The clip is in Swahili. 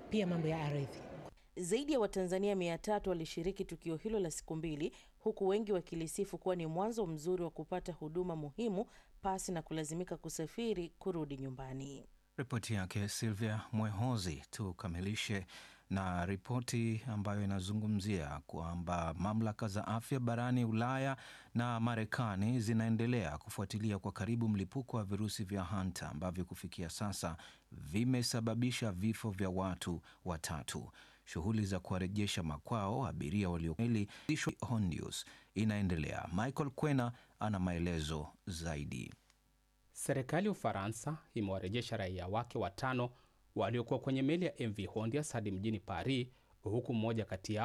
pia mambo ya ardhi. Zaidi ya Watanzania mia tatu walishiriki tukio hilo la siku mbili, huku wengi wakilisifu kuwa ni mwanzo mzuri wa kupata huduma muhimu pasi na kulazimika kusafiri kurudi nyumbani. Ripoti yake Silvia Mwehozi. Tukamilishe na ripoti ambayo inazungumzia kwamba mamlaka za afya barani Ulaya na Marekani zinaendelea kufuatilia kwa karibu mlipuko wa virusi vya hanta ambavyo kufikia sasa vimesababisha vifo vya watu watatu. Shughuli za kuwarejesha makwao abiria waliomeli Hondius inaendelea. Michael Kwena ana maelezo zaidi. Serikali ya Ufaransa imewarejesha raia wake watano waliokuwa kwenye meli ya MV Hondias hadi mjini Paris, huku mmoja kati yao